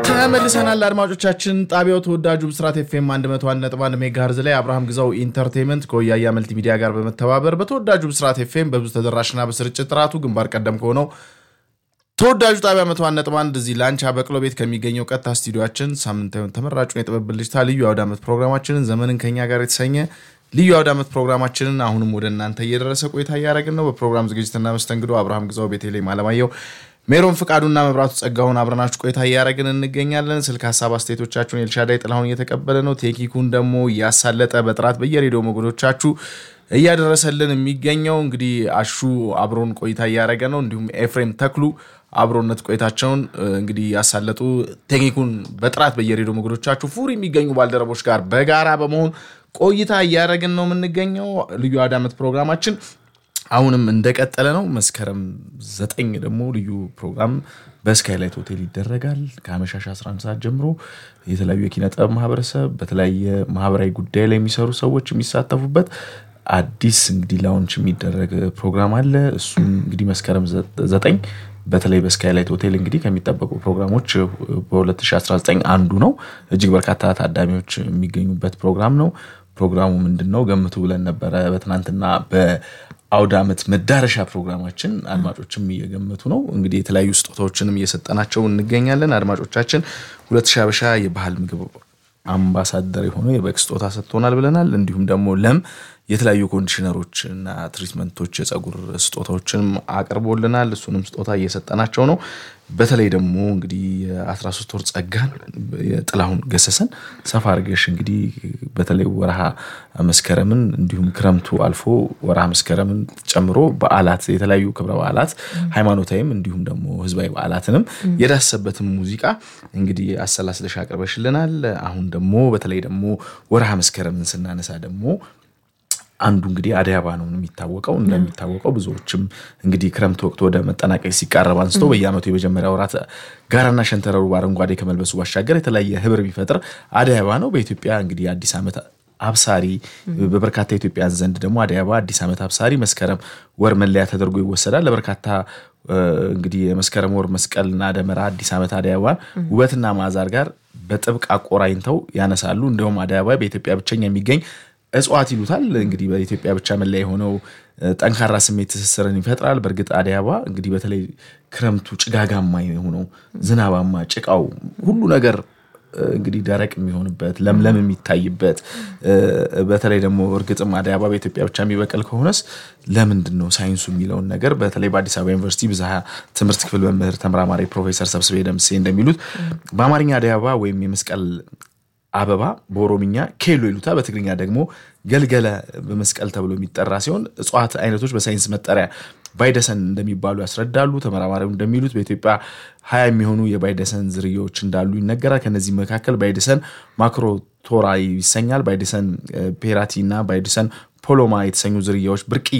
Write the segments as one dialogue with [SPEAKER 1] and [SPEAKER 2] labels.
[SPEAKER 1] ተመልሰናል አድማጮቻችን። ጣቢያው ተወዳጁ ብስራት ኤፍኤም 101.1 ሜጋሄርዝ ላይ አብርሃም ግዛው ኢንተርቴንመንት ከወያያ መልቲ ሚዲያ ጋር በመተባበር በተወዳጁ ብስራት ኤፍኤም በብዙ ተደራሽና በስርጭት ጥራቱ ግንባር ቀደም ከሆነው ተወዳጁ ጣቢያ 101.1 እዚህ ላንቻ በቅሎ ቤት ከሚገኘው ቀጥታ ስቱዲዮችን ሳምንታዊውን ተመራጩን የጥበብ ብልጭታ ልዩ አውደ ዓመት ፕሮግራማችንን ዘመንን ከኛ ጋር የተሰኘ ልዩ አውደ ዓመት ፕሮግራማችንን አሁንም ወደ እናንተ እየደረሰ ቆይታ እያደረግን ነው። በፕሮግራም ዝግጅትና መስተንግዶ አብርሃም ግዛው፣ ቤተልሔም አለማየሁ ሜሮን ፍቃዱና መብራቱ ጸጋሁን አብረናችሁ ቆይታ እያደረግን እንገኛለን። ስልክ ሀሳብ አስተያየቶቻችሁን ኤልሻዳይ ጥላሁን እየተቀበለ ነው። ቴክኒኩን ደግሞ እያሳለጠ በጥራት በየሬዲዮ ሞገዶቻችሁ እያደረሰልን የሚገኘው እንግዲህ አሹ አብሮን ቆይታ እያደረገ ነው። እንዲሁም ኤፍሬም ተክሉ አብሮነት ቆይታቸውን እንግዲህ ያሳለጡ ቴክኒኩን በጥራት በየሬዲዮ ሞገዶቻችሁ ፉር የሚገኙ ባልደረቦች ጋር በጋራ በመሆን ቆይታ እያደረግን ነው የምንገኘው። ልዩ አውደ ዓመት ፕሮግራማችን አሁንም እንደቀጠለ ነው። መስከረም ዘጠኝ ደግሞ ልዩ ፕሮግራም በስካይላይት ሆቴል ይደረጋል። ከአመሻሽ 11 ሰዓት ጀምሮ የተለያዩ የኪነ ጥበብ ማህበረሰብ በተለያየ ማህበራዊ ጉዳይ ላይ የሚሰሩ ሰዎች የሚሳተፉበት አዲስ እንግዲህ ላውንች የሚደረግ ፕሮግራም አለ። እሱም እንግዲህ መስከረም ዘጠኝ በተለይ በስካይላይት ሆቴል እንግዲህ ከሚጠበቁ ፕሮግራሞች በ2019 አንዱ ነው። እጅግ በርካታ ታዳሚዎች የሚገኙበት ፕሮግራም ነው። ፕሮግራሙ ምንድን ነው ገምቱ ብለን ነበረ በትናንትና በአውደ ዓመት መዳረሻ ፕሮግራማችን። አድማጮችም እየገመቱ ነው። እንግዲህ የተለያዩ ስጦታዎችንም እየሰጠናቸው እንገኛለን። አድማጮቻችን ሁለት ሺህ ሀበሻ የባህል ምግብ አምባሳደር የሆነ የበግ ስጦታ ሰጥቶናል ብለናል። እንዲሁም ደግሞ ለም የተለያዩ ኮንዲሽነሮች እና ትሪትመንቶች የፀጉር ስጦታዎችንም አቅርቦልናል። እሱንም ስጦታ እየሰጠናቸው ነው። በተለይ ደግሞ እንግዲህ የ13 ወር ጸጋን የጥላሁን ገሰሰን ሰፋ አድርገሽ እንግዲህ በተለይ ወርሃ መስከረምን እንዲሁም ክረምቱ አልፎ ወርሃ መስከረምን ጨምሮ በዓላት የተለያዩ ክብረ በዓላት ሃይማኖታዊም እንዲሁም ደግሞ ህዝባዊ በዓላትንም የዳሰበትን ሙዚቃ እንግዲህ አሰላስለሽ አቅርበሽልናል። አሁን ደግሞ በተለይ ደግሞ ወርሃ መስከረምን ስናነሳ ደግሞ አንዱ እንግዲህ አደይ አበባ ነው የሚታወቀው። እንደሚታወቀው ብዙዎችም እንግዲህ ክረምት ወቅት ወደ መጠናቀቅ ሲቃረብ አንስቶ በየዓመቱ የመጀመሪያ ወራት ጋራና ሸንተረሩ በአረንጓዴ ከመልበሱ ባሻገር የተለያየ ህብር የሚፈጥር አደይ አበባ ነው። በኢትዮጵያ እንግዲህ አዲስ ዓመት አብሳሪ በበርካታ ኢትዮጵያን ዘንድ ደግሞ አደይ አበባ አዲስ ዓመት አብሳሪ መስከረም ወር መለያ ተደርጎ ይወሰዳል። ለበርካታ እንግዲህ የመስከረም ወር መስቀልና ደመራ አዲስ ዓመት አደይ አበባን ውበትና ማዛር ጋር በጥብቅ አቆራኝተው ያነሳሉ። እንዲሁም አደይ አበባ በኢትዮጵያ ብቸኛ የሚገኝ እጽዋት ይሉታል። እንግዲህ በኢትዮጵያ ብቻ መለያ የሆነው ጠንካራ ስሜት ትስስርን ይፈጥራል። በእርግጥ አደይ አበባ እንግዲህ በተለይ ክረምቱ ጭጋጋማ የሆነው ዝናባማ፣ ጭቃው ሁሉ ነገር እንግዲህ ደረቅ የሚሆንበት ለምለም የሚታይበት በተለይ ደግሞ እርግጥም አደይ አበባ በኢትዮጵያ ብቻ የሚበቅል ከሆነስ ለምንድን ነው ሳይንሱ የሚለውን ነገር በተለይ በአዲስ አበባ ዩኒቨርሲቲ ብዝሃ ትምህርት ክፍል መምህር ተመራማሪ ፕሮፌሰር ሰብስቤ ደምሴ እንደሚሉት በአማርኛ አደይ አበባ ወይም የመስቀል አበባ በኦሮምኛ ኬሎ ይሉታ በትግርኛ ደግሞ ገልገለ በመስቀል ተብሎ የሚጠራ ሲሆን እጽዋት አይነቶች በሳይንስ መጠሪያ ባይደሰን እንደሚባሉ ያስረዳሉ። ተመራማሪው እንደሚሉት በኢትዮጵያ ሀያ የሚሆኑ የባይደሰን ዝርያዎች እንዳሉ ይነገራል። ከነዚህ መካከል ባይደሰን ማክሮቶራ ይሰኛል። ባይደሰን ፔራቲ እና ባይደሰን ፖሎማ የተሰኙ ዝርያዎች ብርቅዬ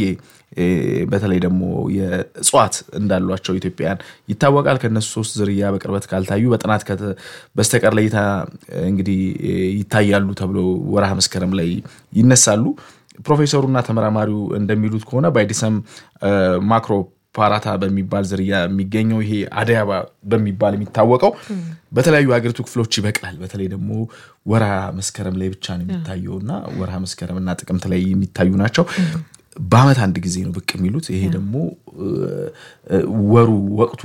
[SPEAKER 1] በተለይ ደግሞ የእጽዋት እንዳሏቸው ኢትዮጵያውያን ይታወቃል። ከነሱ ሶስት ዝርያ በቅርበት ካልታዩ በጥናት በስተቀር ለይታ እንግዲህ ይታያሉ ተብሎ ወርሃ መስከረም ላይ ይነሳሉ። ፕሮፌሰሩና ተመራማሪው እንደሚሉት ከሆነ ባይዲሰም ማክሮ ፓራታ በሚባል ዝርያ የሚገኘው ይሄ አደይ አበባ በሚባል የሚታወቀው በተለያዩ ሀገሪቱ ክፍሎች ይበቅላል። በተለይ ደግሞ ወርሃ መስከረም ላይ ብቻ ነው የሚታየው እና ወርሃ መስከረምና ጥቅምት ላይ የሚታዩ ናቸው። በዓመት አንድ ጊዜ ነው ብቅ የሚሉት። ይሄ ደግሞ ወሩ ወቅቱ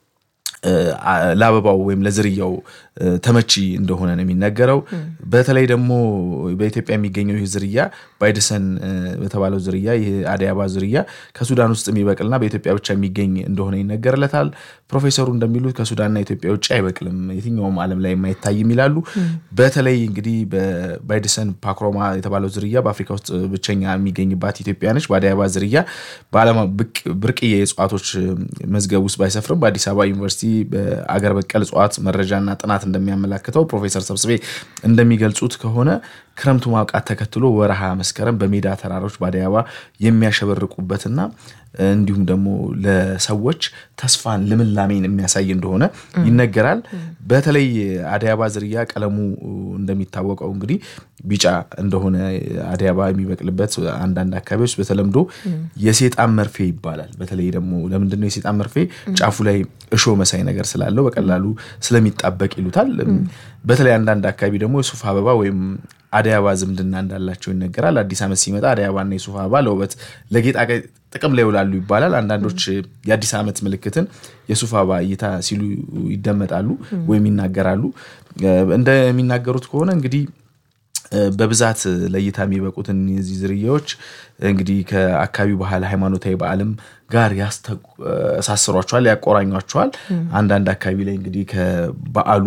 [SPEAKER 1] ለአበባው ወይም ለዝርያው ተመቺ እንደሆነ ነው የሚነገረው። በተለይ ደግሞ በኢትዮጵያ የሚገኘው ይህ ዝርያ ባይደሰን በተባለው ዝርያ ይህ አደይ አበባ ዝርያ ከሱዳን ውስጥ የሚበቅልና በኢትዮጵያ ብቻ የሚገኝ እንደሆነ ይነገርለታል። ፕሮፌሰሩ እንደሚሉት ከሱዳንና ኢትዮጵያ ውጭ አይበቅልም፣ የትኛውም ዓለም ላይ የማይታይም ይላሉ። በተለይ እንግዲህ በባይደሰን ፓክሮማ የተባለው ዝርያ በአፍሪካ ውስጥ ብቸኛ የሚገኝባት ኢትዮጵያ ነች። በአደይ አበባ ዝርያ በዓለም ብርቅዬ የእጽዋቶች መዝገብ ውስጥ ባይሰፍርም በአዲስ አበባ ዩኒቨርሲቲ በአገር በቀል እጽዋት መረጃና ጥናት እንደሚያመላክተው ፕሮፌሰር ሰብስቤ እንደሚገልጹት ከሆነ ክረምቱ ማብቃት ተከትሎ ወረሃ መስከረም በሜዳ ተራሮች በአደይ አበባ የሚያሸበርቁበትና እንዲሁም ደግሞ ለሰዎች ተስፋን ልምላሜን የሚያሳይ እንደሆነ ይነገራል። በተለይ አደይ አበባ ዝርያ ቀለሙ እንደሚታወቀው እንግዲህ ቢጫ እንደሆነ አደይ አበባ የሚበቅልበት አንዳንድ አካባቢዎች በተለምዶ የሴጣን መርፌ ይባላል። በተለይ ደግሞ ለምንድነው የሴጣን መርፌ? ጫፉ ላይ እሾ መሳይ ነገር ስላለው በቀላሉ ስለሚጣበቅ ይሉታል። በተለይ አንዳንድ አካባቢ ደግሞ የሱፍ አበባ ወይም አደይ አበባ ዝምድና እንዳላቸው ይነገራል። አዲስ ዓመት ሲመጣ አደይ አበባና የሱፍ አበባ ለውበት ለጌጣጌጥ ጥቅም ላይ ይውላሉ ይባላል። አንዳንዶች የአዲስ ዓመት ምልክትን የሱፍ አበባ እይታ ሲሉ ይደመጣሉ ወይም ይናገራሉ። እንደሚናገሩት ከሆነ እንግዲህ በብዛት ለእይታ የሚበቁት እነዚህ ዝርያዎች እንግዲህ ከአካባቢው ባህል ሃይማኖታዊ በዓልም ጋር ያስተሳስሯቸዋል፣ ያቆራኟቸዋል። አንዳንድ አካባቢ ላይ እንግዲህ ከበዓሉ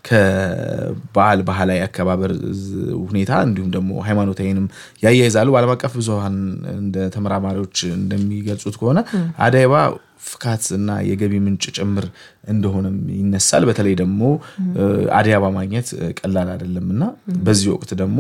[SPEAKER 1] ከበዓል ባህላዊ አከባበር ሁኔታ እንዲሁም ደግሞ ሃይማኖታዊንም ያያይዛሉ። በዓለም አቀፍ ብዙሃን እንደ ተመራማሪዎች እንደሚገልጹት ከሆነ አደይ አበባ ፍካት እና የገቢ ምንጭ ጭምር እንደሆነም ይነሳል። በተለይ ደግሞ አደይ አበባ ማግኘት ቀላል አይደለም እና በዚህ ወቅት ደግሞ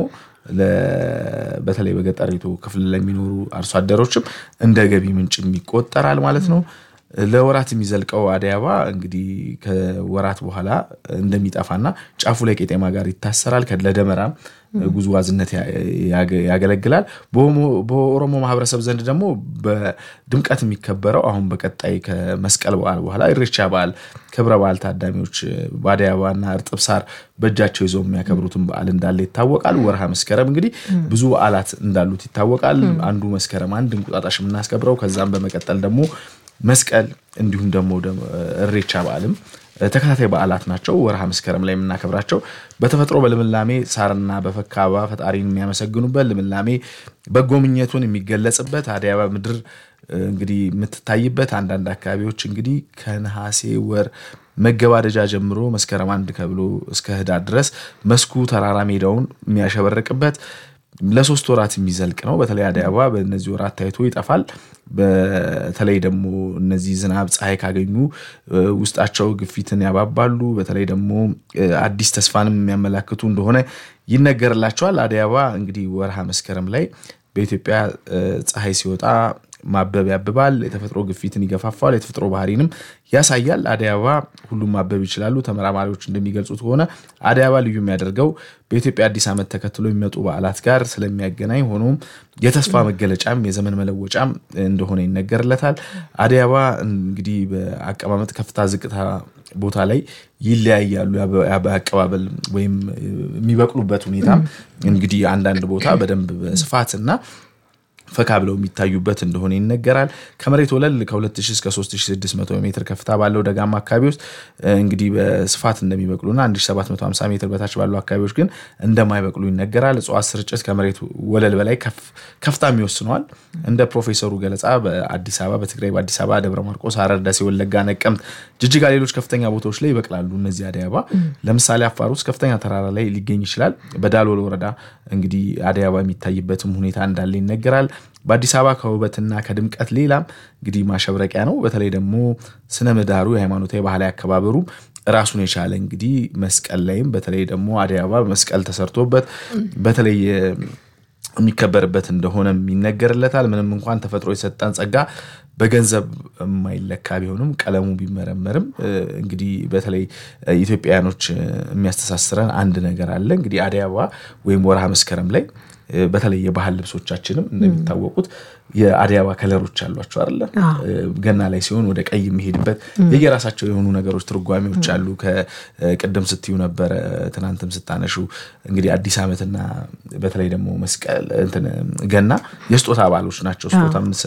[SPEAKER 1] በተለይ በገጠሪቱ ክፍል ለሚኖሩ አርሶ አደሮችም እንደ ገቢ ምንጭም ይቆጠራል ማለት ነው። ለወራት የሚዘልቀው አደይ አበባ እንግዲህ ከወራት በኋላ እንደሚጠፋና ጫፉ ላይ ቄጤማ ጋር ይታሰራል። ለደመራም ጉዝዋዝነት ያገለግላል። በኦሮሞ ማህበረሰብ ዘንድ ደግሞ በድምቀት የሚከበረው አሁን በቀጣይ ከመስቀል በዓል በኋላ ኢሬቻ በዓል ክብረ በዓል ታዳሚዎች በአደይ አበባና እርጥብ ሳር በእጃቸው ይዘው የሚያከብሩትን በዓል እንዳለ ይታወቃል። ወርሃ መስከረም እንግዲህ ብዙ በዓላት እንዳሉት ይታወቃል። አንዱ መስከረም አንድ እንቁጣጣሽ የምናስከብረው ከዛም በመቀጠል ደግሞ መስቀል እንዲሁም ደግሞ እሬቻ በዓልም ተከታታይ በዓላት ናቸው። ወርሃ መስከረም ላይ የምናከብራቸው በተፈጥሮ በልምላሜ ሳርና በፈካ አበባ ፈጣሪን የሚያመሰግኑበት ልምላሜ በጎ ምኞቱን የሚገለጽበት አደይ አበባ ምድር እንግዲህ የምትታይበት አንዳንድ አካባቢዎች እንግዲህ ከነሐሴ ወር መገባደጃ ጀምሮ መስከረም አንድ ከብሎ እስከ ህዳር ድረስ መስኩ ተራራ ሜዳውን የሚያሸበርቅበት ለሶስት ወራት የሚዘልቅ ነው። በተለይ አደይ አበባ በእነዚህ ወራት ታይቶ ይጠፋል። በተለይ ደግሞ እነዚህ ዝናብ፣ ፀሐይ ካገኙ ውስጣቸው ግፊትን ያባባሉ። በተለይ ደግሞ አዲስ ተስፋንም የሚያመላክቱ እንደሆነ ይነገርላቸዋል። አደይ አበባ እንግዲህ ወርሃ መስከረም ላይ በኢትዮጵያ ፀሐይ ሲወጣ ማበብ ያብባል። የተፈጥሮ ግፊትን ይገፋፋል። የተፈጥሮ ባህሪንም ያሳያል። አደይ አበባ ሁሉም ማበብ ይችላሉ። ተመራማሪዎች እንደሚገልጹት ከሆነ አደይ አበባ ልዩ የሚያደርገው በኢትዮጵያ አዲስ ዓመት ተከትሎ የሚመጡ በዓላት ጋር ስለሚያገናኝ ሆኖም የተስፋ መገለጫም የዘመን መለወጫም እንደሆነ ይነገርለታል። አደይ አበባ እንግዲህ በአቀማመጥ ከፍታ፣ ዝቅታ ቦታ ላይ ይለያያሉ። በአቀባበል ወይም የሚበቅሉበት ሁኔታም እንግዲህ አንዳንድ ቦታ በደንብ በስፋት እና ፈካ ብለው የሚታዩበት እንደሆነ ይነገራል። ከመሬት ወለል ከ2000 እስከ 3600 ሜትር ከፍታ ባለው ደጋማ አካባቢ ውስጥ እንግዲህ በስፋት እንደሚበቅሉና 1750 ሜትር በታች ባሉ አካባቢዎች ግን እንደማይበቅሉ ይነገራል። እጽዋት ስርጭት ከመሬት ወለል በላይ ከፍታም ይወስነዋል። እንደ ፕሮፌሰሩ ገለጻ በአዲስ አበባ፣ በትግራይ፣ በአዲስ አበባ፣ ደብረ ማርቆስ፣ ሐረር፣ ደሴ፣ ወለጋ፣ ነቀምት፣ ጅጅጋ፣ ሌሎች ከፍተኛ ቦታዎች ላይ ይበቅላሉ። እነዚህ አደይ አበባ ለምሳሌ አፋር ውስጥ ከፍተኛ ተራራ ላይ ሊገኝ ይችላል። በዳሎል ወረዳ እንግዲህ አደይ አበባ የሚታይበትም ሁኔታ እንዳለ ይነገራል። በአዲስ አበባ ከውበትና ከድምቀት ሌላም እንግዲህ ማሸብረቂያ ነው። በተለይ ደግሞ ስነ ምህዳሩ የሃይማኖታዊ ባህላዊ አከባበሩ ራሱን የቻለ እንግዲህ መስቀል ላይም በተለይ ደግሞ አደይ አበባ መስቀል ተሰርቶበት በተለይ የሚከበርበት እንደሆነም ይነገርለታል። ምንም እንኳን ተፈጥሮ የሰጠን ጸጋ በገንዘብ የማይለካ ቢሆንም ቀለሙ ቢመረመርም እንግዲህ በተለይ ኢትዮጵያውያኖች የሚያስተሳስረን አንድ ነገር አለ። እንግዲህ አደይ አበባ ወይም ወርሃ መስከረም ላይ በተለይ የባህል ልብሶቻችንም እንደሚታወቁት የአደይ አበባ ከለሮች አሏቸው አለ። ገና ላይ ሲሆን ወደ ቀይ የሚሄድበት የየራሳቸው የሆኑ ነገሮች ትርጓሜዎች አሉ። ከቅድም ስትዩ ነበረ ትናንትም ስታነሹ እንግዲህ አዲስ ዓመትና በተለይ ደግሞ መስቀል ገና የስጦታ በዓሎች ናቸው። ስጦታ